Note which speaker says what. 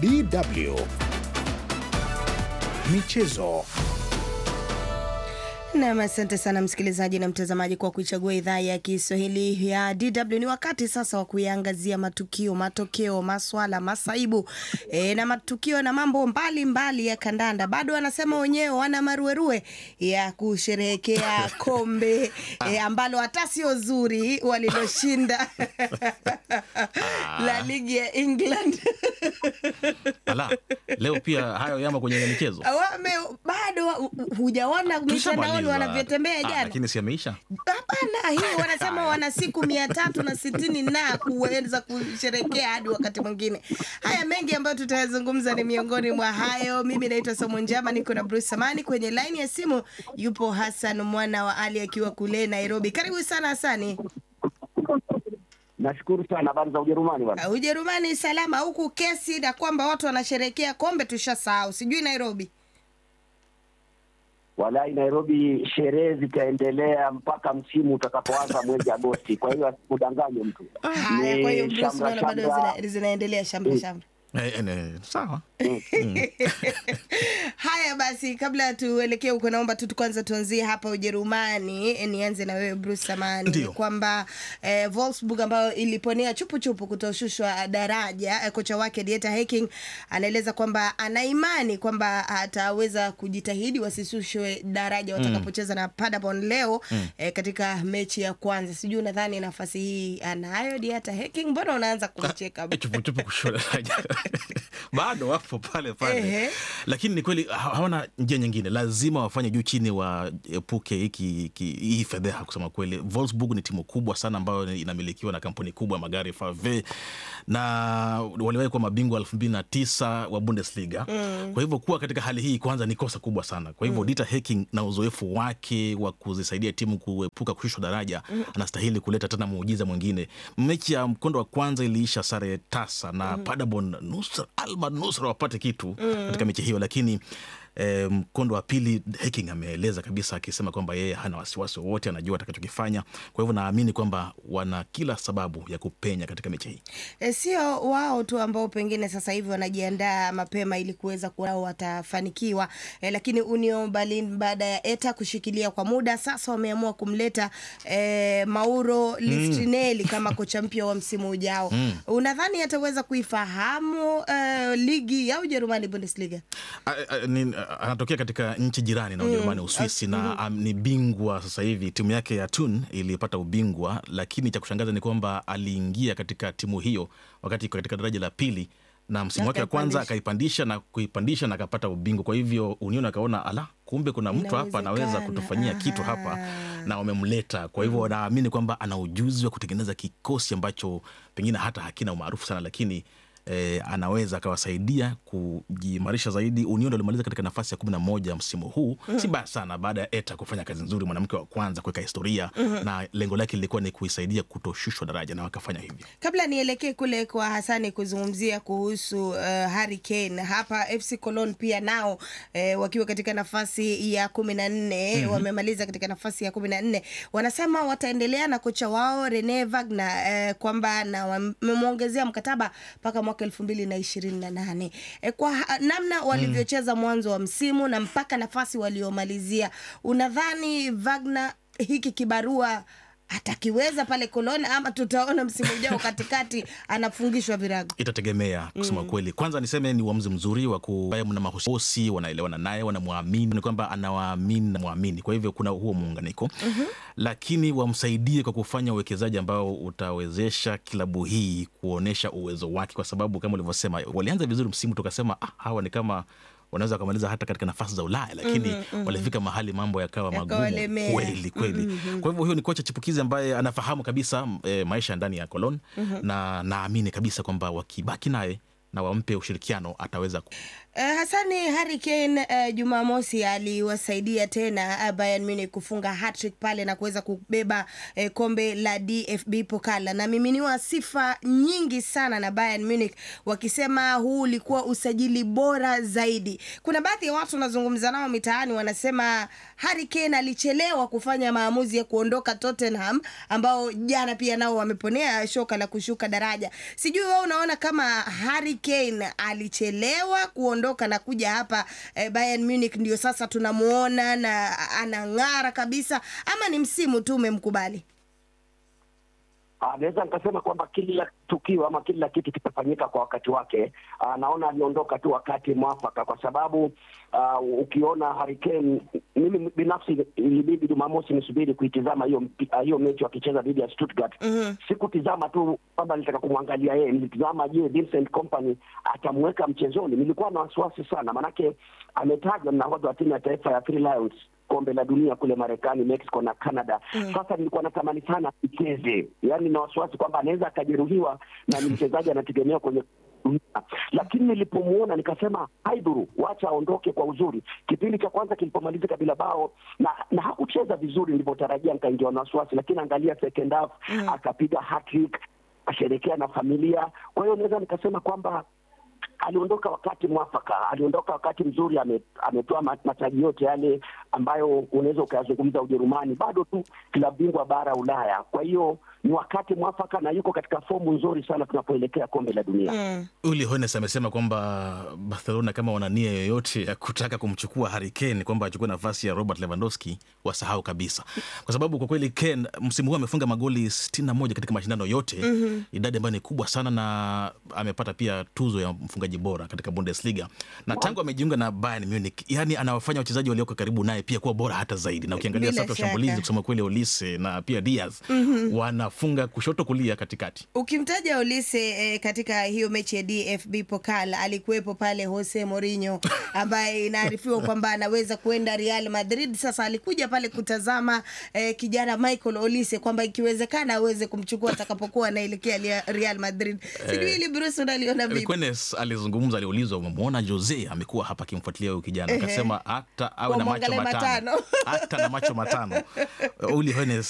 Speaker 1: DW Michezo.
Speaker 2: Nam, asante sana msikilizaji na mtazamaji kwa kuichagua idhaa ya Kiswahili ya DW. Ni wakati sasa wa kuiangazia matukio, matokeo, maswala, masaibu e, na matukio na mambo mbalimbali mbali ya kandanda. Bado wanasema wenyewe wana maruerue ya kusherehekea kombe e, ambalo hata sio zuri waliloshinda la ligi ya England
Speaker 3: Ala, leo pia hayo yamo kwenye michezo.
Speaker 2: wame bado hu- hujaona mitandaoni
Speaker 3: Tushamaliza.
Speaker 2: wanavyotembea
Speaker 3: Ah,
Speaker 2: jana
Speaker 3: Lakini si yameisha.
Speaker 2: Hapana, hii wanasema wana siku mia tatu na sitini na kuweza kusherekea hadi wakati mwingine. Haya mengi ambayo tutayazungumza ni miongoni mwa hayo. Mimi naitwa Somo Njama, niko na Bruce Samani kwenye laini ya simu. Yupo Hassan mwana wa Ali akiwa kule Nairobi. Karibu sana Hasani.
Speaker 4: Nashukuru sana. Habari za Ujerumani bwana?
Speaker 2: Uh, Ujerumani salama, huku kesi na kwamba watu wanasherekea kombe tushasahau, sijui Nairobi.
Speaker 4: Walai, Nairobi sherehe zitaendelea mpaka msimu utakapoanza mwezi Agosti. Kwa hiyo asikudanganye mtu.
Speaker 2: Haya,
Speaker 4: Ni
Speaker 2: kwa hiyo Bruce,
Speaker 4: shamra
Speaker 2: naona bado
Speaker 4: shamra.
Speaker 2: zina- zinaendelea shamra shamra.
Speaker 3: Eh, eh, eh, sawa.
Speaker 2: Haya basi, kabla tuelekee huko, naomba tu kwanza tuanzie hapa Ujerumani. E, nianze na wewe Bruce Samani,
Speaker 3: Ndio.
Speaker 2: kwamba eh, Wolfsburg ambayo iliponea chupuchupu kutoshushwa daraja eh, kocha wake Dieter Hecking anaeleza kwamba ana imani kwamba ataweza kujitahidi wasishushwe daraja watakapocheza na Paderborn leo eh, katika mechi ya kwanza. Sijui unadhani nafasi hii anayo Dieter Hecking? Mbona unaanza kumcheka?
Speaker 3: Eh, chupuchupu kushoda bado wapo pale
Speaker 2: Ehe.
Speaker 3: pale, lakini ni kweli ha- hawana njia nyingine, lazima wafanye juu chini, waepuke hiki hiki- hii fedheha. Kusema kweli, Wolfsburg ni timu kubwa sana ambayo inamilikiwa na kampuni kubwa ya magari FAW, na waliwahi kuwa mabingwa elfu mbili na tisa wa Bundesliga. Kwa hivyo kuwa katika hali hii kwanza ni kosa kubwa sana. Kwa hivyo Dieter Hecking na uzoefu wake wa kuzisaidia timu kuepuka kushushwa daraja, anastahili kuleta tena muujiza mwingine. Mechi ya mkondo wa kwanza iliisha sare tasa na Paderborn nusra alma nusra wapate kitu katika mechi hiyo, lakini eh, mkondo wa pili Hecking ameeleza kabisa akisema kwamba yeye hana wasiwasi wowote, anajua atakachokifanya. Kwa hivyo naamini kwamba wana kila sababu ya kupenya katika mechi hii.
Speaker 2: E, sio wao tu ambao pengine sasa hivi wanajiandaa mapema ili kuweza kuwa watafanikiwa e, lakini Union Berlin baada ya Eta kushikilia kwa muda sasa wameamua kumleta e, Mauro Listrinelli kama kocha mpya wa msimu ujao. Unadhani ataweza kuifahamu e, ligi ya Ujerumani Bundesliga?
Speaker 3: A- a- ni- a- anatokea katika nchi jirani na Ujerumani, Uswisi, na am, ni bingwa sasa hivi. Timu yake ya Thun ilipata ubingwa, lakini cha kushangaza ni kwamba aliingia katika timu hiyo wakati iko katika daraja la pili na msimu wake wa kwanza
Speaker 2: Akaipandisha.
Speaker 3: akaipandisha na kuipandisha na akapata ubingwa. Kwa hivyo Union akaona ala, kumbe kuna mtu hapa anaweza
Speaker 2: Inawezekana.
Speaker 3: kutufanyia kitu hapa,
Speaker 2: Aha.
Speaker 3: na wamemleta. Kwa hivyo wanaamini kwamba ana ujuzi wa kutengeneza kikosi ambacho pengine hata hakina umaarufu sana, lakini eh, anaweza akawasaidia kujiimarisha zaidi. Union ndo alimaliza katika nafasi ya kumi na moja msimu huu, si mbaya sana, baada ya Eta kufanya kazi nzuri, mwanamke wa kwanza kuweka historia, na lengo lake lilikuwa ni kuisaidia kutoshushwa daraja, na wakafanya hivyo.
Speaker 2: Kabla nielekee kule kwa Hasani kuzungumzia kuhusu uh, Harry Kane hapa FC Cologne pia nao eh, wakiwa katika nafasi ya kumi na nne wamemaliza katika nafasi ya kumi na nne wanasema wataendelea na kocha wao Rene Wagner eh, kwamba na wamemwongezea mkataba mpaka mwaka elfu mbili na ishirini na nane eh, kwa ha- namna walivyocheza mwanzo wa msimu na mpaka nafasi waliomalizia, unadhani Wagner hiki kibarua atakiweza pale Cologne ama tutaona msimu ujao katikati anafungishwa virago?
Speaker 3: Itategemea kusema kweli. Kwanza niseme ni uamuzi mzuri wa ku mna mahusi wanaelewana naye, wanamwamini, ni kwamba anawaamini na mwamini, kwa hivyo kuna huo muunganiko lakini wamsaidie kwa kufanya uwekezaji ambao utawezesha klabu hii kuonyesha uwezo wake, kwa sababu kama ulivyosema, walianza vizuri msimu, tukasema ah, hawa ni kama wanaweza wakamaliza hata katika nafasi za Ulaya, lakini walifika mahali mambo yakawa magumu
Speaker 2: Yakawalemea.
Speaker 3: kweli kweli. Kwa hivyo huyo ni kocha chipukizi ambaye anafahamu kabisa e, maisha ya ndani ya Cologne na naamini kabisa kwamba wakibaki naye na wampe ushirikiano ataweza ku...
Speaker 2: Eh, Hasani Harry Kane eh, Jumamosi aliwasaidia tena eh, Bayern Munich kufunga hat-trick pale na kuweza kubeba eh, kombe la DFB Pokal. Anamiminiwa sifa nyingi sana na Bayern Munich wakisema huu ulikuwa usajili bora zaidi. Kuna baadhi ya watu wanazungumza nao mitaani wanasema Harry Kane alichelewa kufanya maamuzi ya kuondoka Tottenham ambao jana pia nao wameponea shoka la kushuka daraja. Sijui wewe unaona kama Harry Kane alichelewa kuondoka na kuja hapa eh, Bayern Munich ndio sasa tunamuona na anang'ara kabisa, ama ni msimu tu umemkubali?
Speaker 4: Ah, naweza nikasema kwamba kila tukio ama kila kitu kitafanyika kwa wakati wake. Ah, naona aliondoka tu wakati mwafaka, kwa sababu ah, ukiona Harry Kane, mimi binafsi ilibidi Jumamosi nisubiri kuitizama hiyo mpi- ah, hiyo mechi wakicheza dhidi ya Stuttgart. Sikutizama tu kwamba nilitaka kumwangalia yeye, nilitizama je, Vincent Kompany atamweka mchezoni. Nilikuwa na wasiwasi sana, manake ametajwa na nahodha wa timu ya taifa ya Three Lions kombe la dunia kule Marekani, Mexico na Canada. Sasa nilikuwa natamani sana icheze, yaani na wasiwasi kwamba anaweza akajeruhiwa na ni mchezaji anategemea kwenye dunia. Lakini nilipomuona nikasema haidhuru, wacha aondoke kwa uzuri. Kipindi cha kwanza kilipomalizika bila bao na, na hakucheza vizuri nilivyotarajia, nikaingiwa na wasiwasi, lakini angalia second half akapiga hat-trick, asherekea na familia. Kwa hiyo naweza nikasema kwamba aliondoka wakati mwafaka, aliondoka wakati mzuri, ame- ametoa ma- mataji yote yale ambayo unaweza ukayazungumza Ujerumani, bado tu klabu bingwa bara Ulaya. Kwa hiyo ni wakati mwafaka na yuko katika fomu nzuri sana tunapoelekea kombe la dunia.
Speaker 2: Mm.
Speaker 3: Uli Hoeneß amesema kwamba Barcelona kama wana nia yoyote ya kutaka kumchukua Harry Kane kwamba achukue nafasi ya Robert Lewandowski wasahau kabisa, kwa sababu kwa kweli Kane msimu huu amefunga magoli 61 katika mashindano yote, idadi ambayo ni kubwa sana, na amepata pia tuzo ya mfungaji bora katika Bundesliga, na tangu amejiunga na Bayern Munich, yani anawafanya wachezaji walioko karibu naye pia kuwa bora hata zaidi, na ukiangalia
Speaker 2: Bila
Speaker 3: safu ya
Speaker 2: shaka.
Speaker 3: shambulizi, kusema kweli, Olise na pia Diaz wanafunga kushoto, kulia, katikati.
Speaker 2: Ukimtaja Olise eh, katika hiyo mechi ya DFB Pokal alikuwepo pale Jose Mourinho ambaye inaarifiwa kwamba anaweza kuenda Real Madrid. Sasa alikuja pale kutazama eh, kijana Michael Olise kwamba ikiwezekana aweze kumchukua atakapokuwa anaelekea Lia- Real Madrid. Sijui ili Bruce unaliona vipi?
Speaker 3: Kwenes alizungumza, aliulizwa, umemwona Jose amekuwa hapa akimfuatilia huyu kijana, akasema hata awe na macho
Speaker 2: Wamwangalie
Speaker 3: matano,
Speaker 2: matano.
Speaker 3: hata na macho matano. Uli Hoeneß